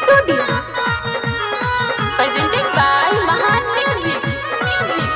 Studio. Presented by Mahan Music. Music.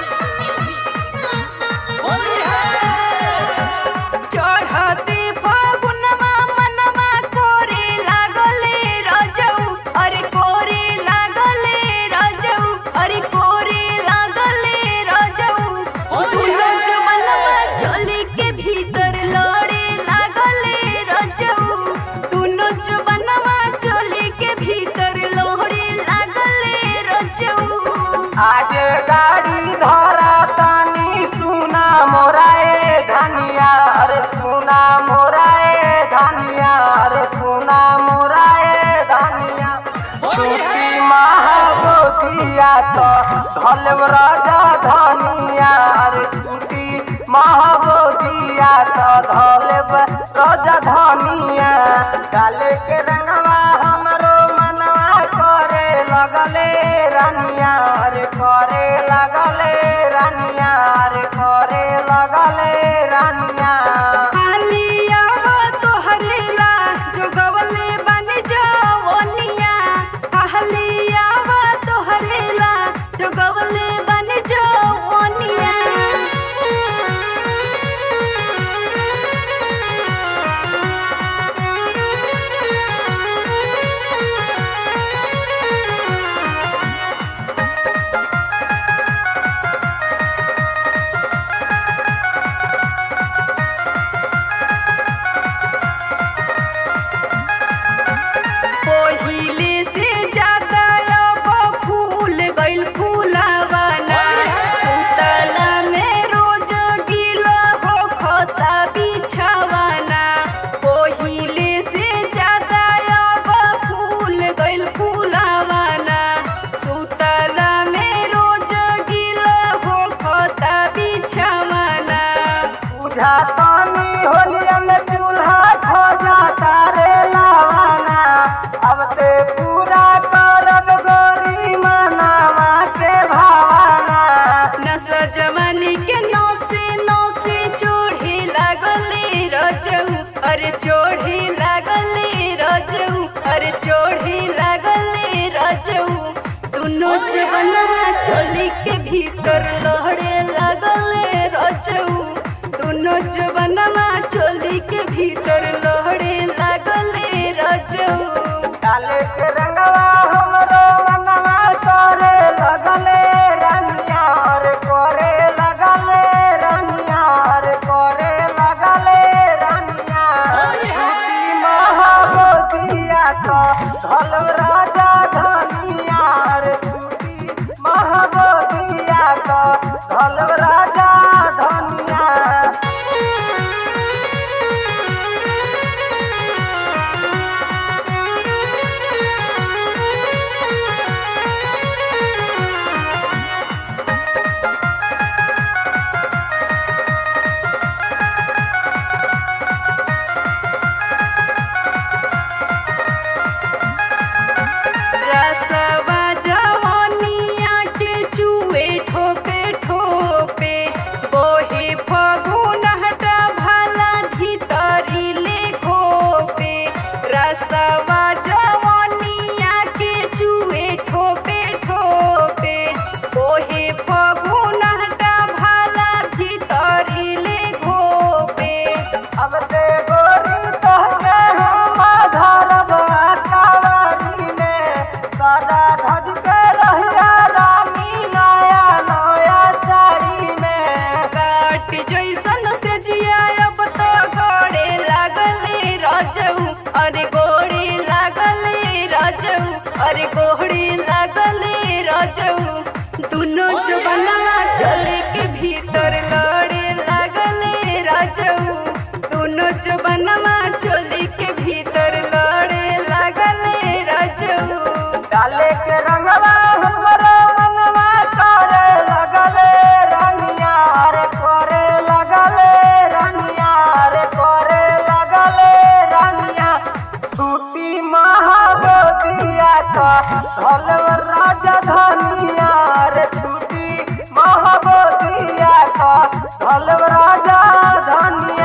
चढ़ते फागुनमा मनवा कोरे लागले रजऊ अरे कोरे लागले रजऊ अरे कोरे लागले रजऊ दुनो जवनवा चली के भीतर लड़े लागले रजऊ दुनो जवनवा चली के भीतर लड़े लागले रजऊ आज गाड़ी धरा तानी सुना मोराए धनिया अरे सुना मोराए धनिया अरे सुना मोराए धनिया छुट्टी महाबोधिया तो धलव राजा धनिया अरे छुट्टी महाबोधिया तो धलव राजा धनिया डाले के रंगवा हमरो मनवा करे लगले रानिया रे करे लगले रानिया रे करे लगले रानिया हालिया तोहरेला जो गवले बन जवनिया हालिया तोहरेला जो गवले बन जवनिया पहिले से ज्यादा अब फूल गइल फूलावाना सुतला में रोज गिला हो खता बिछावाना पहिले से ज्यादा अब फूल गइल फूलावाना सुतला में रोज गिला हो खता बिछावाना बुझा तानी होलिया में चूल्हा खो जाता रे लावाना अब ते पूरा करब गोरी मनावा के भावाना नस जवानी के नौसे नौसे चोढ़े लागले रजऊ अरे चोढ़े लागले रजऊ अरे चोढ़े लागले रजऊ दुनो जवनवा चोली के भीतर लहड़े लागले रजऊ दुनो जवनवा चोली के भीतर लहड़े लागले रजऊ डाले के रंगवा हमरो मनवा करे लगले रनिया रे करे लगले रनिया रे करे लगले रनिया छुट्टी महाबोधिया तो धलव राजा धनिया रे छुट्टी महाबोधिया तो धलव राजा धनिया रसवा जवनिया के चुए ठोपे ठोपे बोहे फगुन हटा भाला भीतरी ले घोपे रसवा जवनिया के चुए ठोपे ठोपे बोहे फगुन हटा भाला भीतरी ले घोपे अब ते गोरी तहके हम धरब कावरी में सदा धज के रहिया रानी नया नया साड़ी में काट जैसन से जिया अब तो गोड़े लागले रजऊ अरे गोड़े लागले रजऊ अरे गोड़े लागले रजऊ दुनो जवनवा चले के भीतर लड़े लागले रजऊ दुनो जवनवा चले के भीतर लड़े लागले रजऊ डाले के रंगवा हमरो मनवा करे लगले रनिया रे करे लगले रनिया रे करे लगले रनिया छुट्टी महाबोधिया का धलव राजा धनिया रे छुट्टी महाबोधिया का धलव राजा धनिया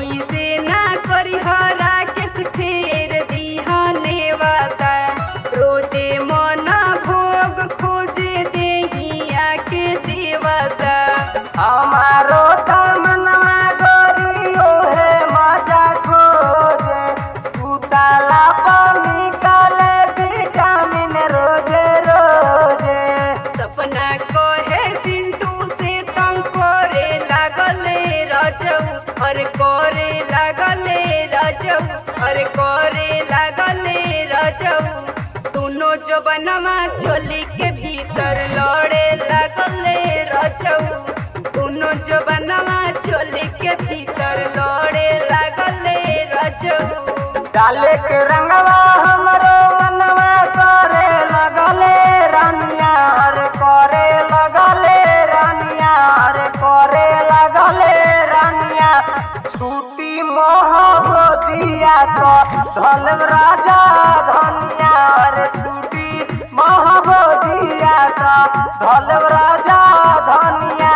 ऐसे ना करी हरा के फेर दिहने वाता रोजे मन भोग खोजे देहिया के देवता हमारो तमन्ना गोरियो है मजा खोजे सुताला पर निकाले विटामिन रोजे रोजे सपना कहे सिंटू से तंग करे लागले रजऊ और करे लागले रजऊ और करे लागले रजऊ दोनों जबनमा चोली के भीतर लड़े लागले रजऊ दोनों जबनमा चोली के भीतर लड़े लागले रजऊ डाले के रंगवा हमरो मनवा करे लगले रानिया रे करे लगले रानिया रे करे लगले रानिया छूटी मोहब्बतिया तो धलम राजा धनिया रे छूटी मोहब्बतिया तो धलम राजा धनिया